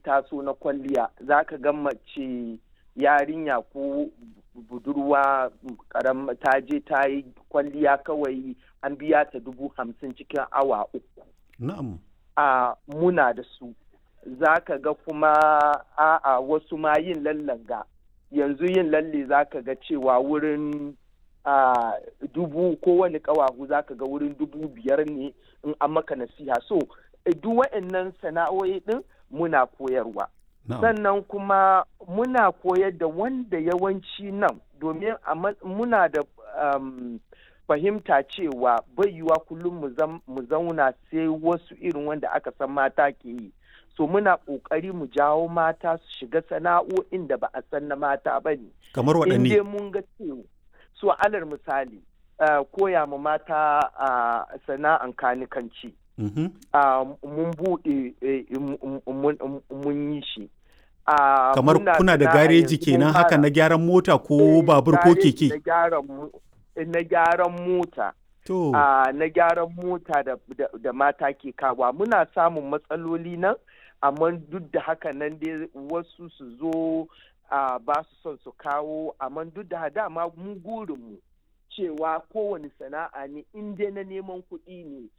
taso na kwalliya za ka ga mace yarinya ko budurwa karam ta je ta yi kwalliya kawai an biya ta dubu hamsin cikin awa uku na'am a muna da su za ka ga kuma a'a wasu ma yin lallanga yanzu yin lalle za ka ga cewa wurin a dubu ko wani kawahu za ka ga wurin dubu biyar ne in an maka nasiha so duk wa'annan sana'o'i din muna koyarwa sannan kuma muna koyar da wanda yawanci nan domin muna da um, fahimta cewa bai yiwa kullum mu zauna sai wasu irin wanda aka san mata ke yi so muna ƙoƙari mu jawo mata su shiga sana'o'in da ba a san na mata ba ne kamar waɗanne in mun ga cewa so alar misali uh, koya ma mata uh, sana'an kanikanci mm -hmm. uh, mun buɗe mun yi shi kamar kuna da gareji kenan haka na gyaran mota ko babur ko keke na gyaran mota to na gyaran mota da mata ke kawa muna samun matsaloli nan amma duk da haka nan dai wasu su zo ba su son su kawo amma duk da dama mu gurinmu cewa kowane sana'a ne in dai na neman kuɗi ne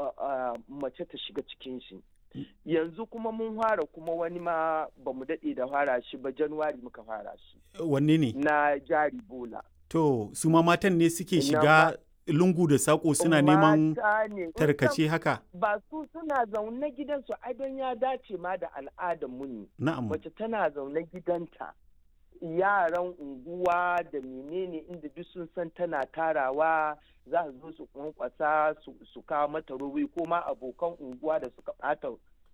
mace ta shiga cikin shi yanzu kuma mun fara kuma wani ma ba mu daɗe da fara shi ba januwari muka fara shi wanne ne na jari bola to su ma matan ne suke shiga lungu da sako suna neman tarkace haka ba su suna zaune gidansu ai don ya dace ma da al'adar mu ne na'am mace tana zaune gidanta yaran unguwa da menene inda duk sun san tana tarawa za su zo su kwankwasa su kawo mata robobi ko ma abokan unguwa da suka bata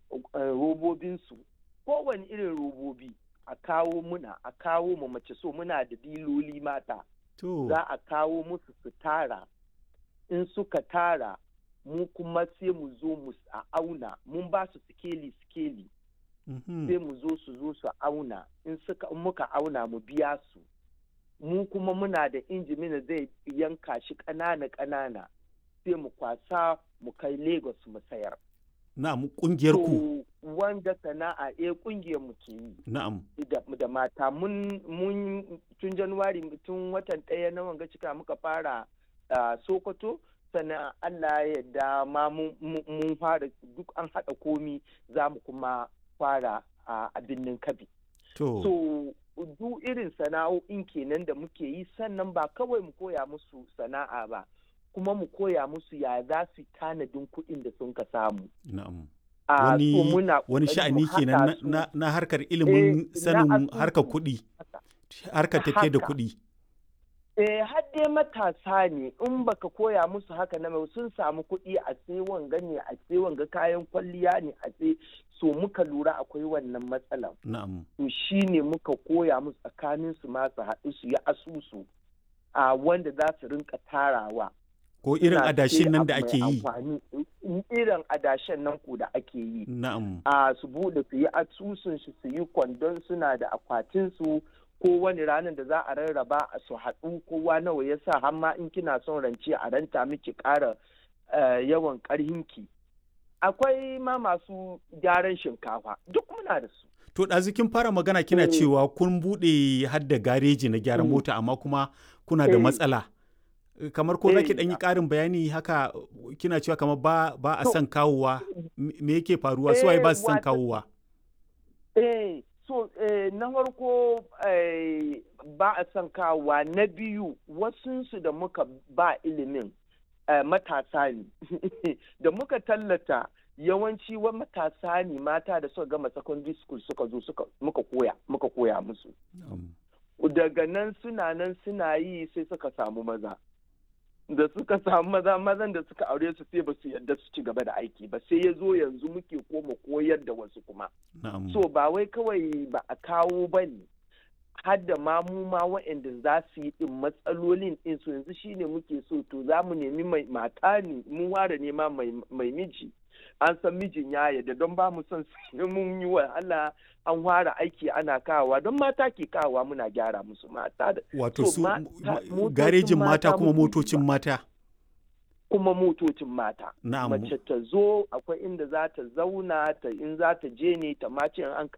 robobinsu kowane irin robobi a kawo muna a kawo mu mace so muna da diloli mata za a kawo musu su tara in suka tara mu kuma sai mu zo mu a auna mun ba su sikeli sikeli sai mu zo su zo su auna in suka muka auna mu biya su mu kuma muna da injimina zai yanka shi ƙanana ƙanana sai mu kwasa mu kai lagos mu sayar na'am kungiyar ku wanda sana'a eh kungiyar mu ke yi na'am da mata mun mun tun januwari tun watan ɗaya na wanga cika muka fara sokoto sannan Allah ya yarda ma mun fara duk an haɗa komi za mu kuma fara a birnin kabi to so duk irin sana'o'in kenan da muke yi sannan ba kawai mu koya musu sana'a ba kuma mu koya musu ya za su tanadin kuɗin da sun ka samu na'am wani wani sha'ani kenan na, na harkar ilimin sanin harkar kuɗi harkar tafiye da kuɗi eh har dai matasa ne in baka koya musu haka na mai sun samu kuɗi a sai wanga ne a sai wanga kayan kwalliya ne a sai so muka lura akwai wannan matsalan na'am to shine muka koya musu tsakanin su ma su haɗu su yi asusu a wanda za su rinka tarawa ko irin adashin nan da ake yi irin adashin nan ko da ake yi na'am a su bude su yi asusun shi su yi kwandon suna da akwatin su ko wani ranar da za a rarraba a su haɗu kowa nawa ya sa har ma in kina son rance a ranta miki ƙara yawan ƙarhinki akwai ma masu gyaran shinkafa duk muna da su to ɗazikin fara magana kina cewa kun buɗe hadda gareji na gyaran mota amma kuma kuna da matsala kamar ko zaki ɗan yi ƙarin bayani haka kina cewa kamar ba ba a son kawowa me yake faruwa su ba su son kawowa eh so na farko ba a son kawowa na biyu wasunsu da muka ba ilimin matasa ne da muka tallata yawanci wa matasa ne mata da suka gama secondary school suka zo suka muka koya muka koya musu daga nan suna nan suna yi sai suka samu maza da suka samu maza mazan da suka aure su sai ba su yarda su ci gaba da aiki ba sai ya zo yanzu muke koma koyar da wasu kuma so ba wai kawai ba a kawo ba ne har da ma mu ma waɗanda za su yi ɗin matsalolin ɗin su yanzu shine muke so to za mu nemi mai mata ne mun ware nema mai miji an san mijin ya yarda don ba mu son sai mun yi wa Allah an ware aiki ana kawowa don mata ke kawowa muna gyara musu mata wato su garejin mata kuma motocin mata kuma motocin mata na'am mace ta zo akwai inda za ta zauna ta in za ta je ne ta mace an